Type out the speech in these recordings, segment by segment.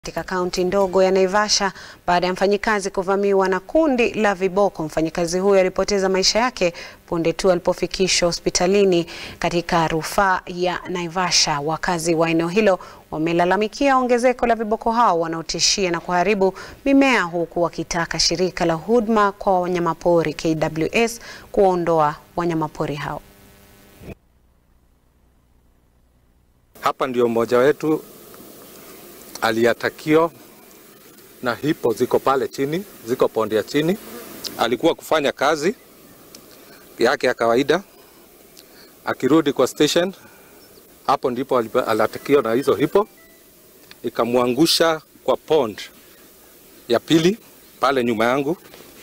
katika kaunti ndogo ya Naivasha baada ya mfanyikazi kuvamiwa na kundi la viboko. Mfanyikazi huyo alipoteza maisha yake punde tu alipofikishwa hospitalini katika rufaa ya Naivasha. Wakazi wa eneo hilo wamelalamikia ongezeko la viboko hao wanaotishia na kuharibu mimea huku wakitaka shirika la huduma kwa wanyamapori KWS kuondoa wanyamapori hao. Hapa ndio mmoja wetu aliatakio na hipo ziko pale chini, ziko pondi ya chini. Alikuwa kufanya kazi yake ya kawaida, akirudi kwa station, hapo ndipo aliatakio na hizo hipo, ikamwangusha kwa pond ya pili pale nyuma yangu.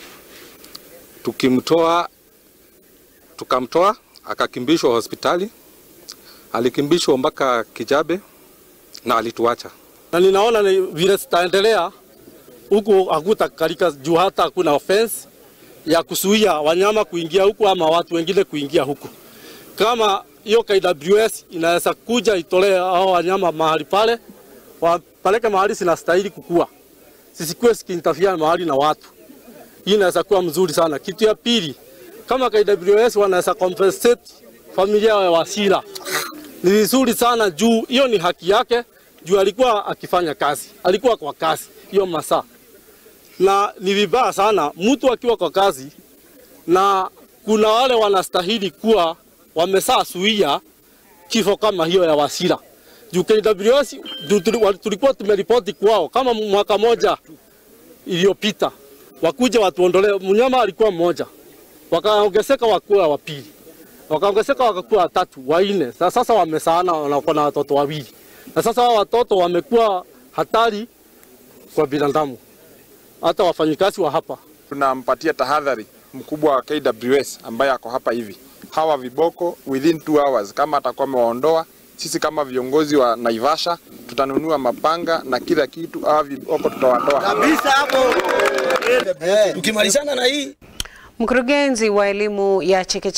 Tukimtoa, tukamtoa akakimbishwa hospitali alikimbishwa mpaka Kijabe na alituacha. Na ninaona ni vile zitaendelea huku hakutakalika juu hata hakuna fence ya kuzuia wanyama kuingia huku ama watu wengine kuingia huku. Kama hiyo KWS inaweza kuja itolee hao wanyama mahali pale, wapeleke mahali zinastahili kukua, sisikuwe sikiinterfere mahali na watu. Hii inaweza kuwa mzuri sana. Kitu ya pili, kama KWS wanaweza compensate familia ya Wasira ni vizuri sana juu hiyo ni haki yake, juu alikuwa akifanya kazi, alikuwa kwa kazi hiyo masaa, na ni vibaya sana mtu akiwa kwa kazi, na kuna wale wanastahili kuwa wamesaa suia kifo kama hiyo ya Wasira juu KWS juu tulikuwa tumeripoti kwao kama mwaka moja iliyopita, wakuja watuondolee. Mnyama alikuwa mmoja, wakaongezeka wakuwa wa pili wakaongezeka wakakuwa watatu wanne. Sasa wamesaana wako na watoto wawili, na sasa hao watoto wamekuwa hatari kwa binadamu, hata wafanyikazi wa hapa. Tunampatia tahadhari mkubwa wa KWS ambaye ako hapa hivi, hawa viboko within two hours, kama atakuwa amewaondoa, sisi kama viongozi wa Naivasha tutanunua mapanga na kila kitu, hawa viboko tutawatoa kabisa hapo. Tukimalizana na hii Mkurugenzi wa elimu ya chekechea